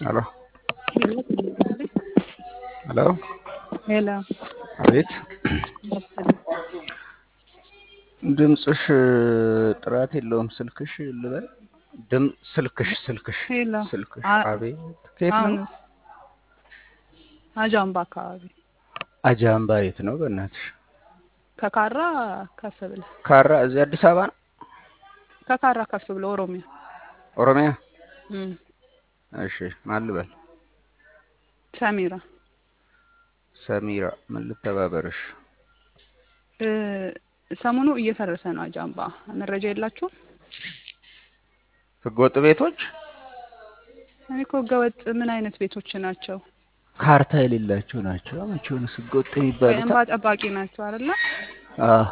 Aló, aló, ሄሎ አቤት። ድምፅሽ ጥራት የለውም። ስልክሽ ልበል ድም ስልክሽ ስልክሽ ሄሎ ስልክሽ አ- አቤት። ከየት አሁን ነው? አጃምባ አካባቢ አጃምባ የት ነው? በእናትሽ ከካራ ከፍ ብለህ ካራ እዚህ አዲስ አበባ ነው? ከካራ ከፍ ብለህ ኦሮሚያ ኦሮሚያ? እም፣ እሺ ማን ልበል? ሰሚራ ሰሚራ ምን ልተባበርሽ? እ፣ ሰሞኑ እየፈረሰ ነው አጃምባ። መረጃ የላችሁም? ህገወጥ ቤቶች እኔ እኮ ህገወጥ ምን አይነት ቤቶች ናቸው? ካርታ የሌላቸው ናቸው። መቼውንስ ህገወጥ የሚባሉት እንባ ጠባቂ ናቸው አይደለ? አዎ።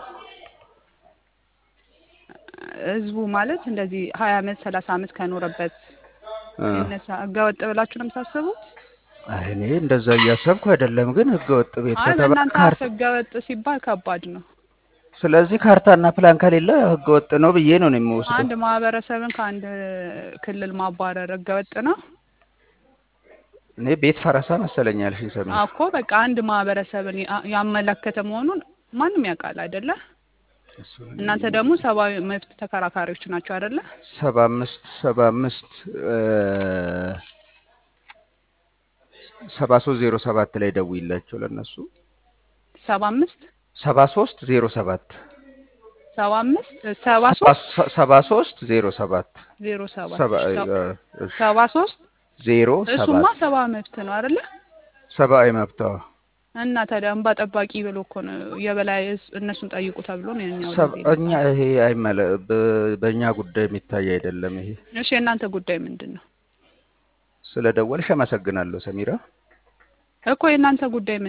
ህዝቡ ማለት እንደዚህ ሀያ አመት ሰላሳ አመት ከኖረበት እ። ይነሳ ህገወጥ ብላችሁ ነው የምታስቡት? አይ እኔ እንደዛ እያሰብኩ አይደለም፣ ግን ህገወጥ ቤት አይ ከተባለ በእናንተ አፍ ካርታ ህገወጥ ሲባል ከባድ ነው። ስለዚህ ካርታና ፕላን ከሌለ ህገወጥ ነው ብዬ ነው እኔ የምወስደው። አንድ ማህበረሰብን ከአንድ ክልል ማባረር ህገወጥ ነው እኔ ቤት ፈረሳ መሰለኝ ያልሽኝ ሰሚ እኮ በቃ አንድ ማህበረሰብን ያ- ያመለከተ መሆኑን ማንም ያውቃል አይደለ? እናንተ ደግሞ ሰብአዊ መብት ተከራካሪዎች ናቸው አይደለ? ሰባ አምስት ሰባ አምስት ሰባ ሶስት ዜሮ ሰባት ላይ ደውይላቸው ለእነሱ ሰባ አምስት ሰባ ሶስት ዜሮ ሰባት ሰባ አምስት ሰባ ሶስት ሰባ ሶስት ዜሮ ሰባት ዜሮ ሰባት ሰባ ሰባ ሶስት ዜሮ እሱማ ሰባት ሰባ መብት ነው አይደለ? ሰብአዊ መብት አዎ። እና ታዲያ እንባ ጠባቂ ብሎ እኮ ነው የበላይ እስ- እነሱን ጠይቁ ተብሎ ነው የኛው ሰብ- እንደዚህ እኛ ይሄ አይመለ በ- በእኛ ጉዳይ የሚታይ አይደለም። ይሄ እሺ የእናንተ ጉዳይ ምንድን ነው ስለ ደወልሽ አመሰግናለሁ ሰሚራ። እኮ የእናንተ ጉዳይ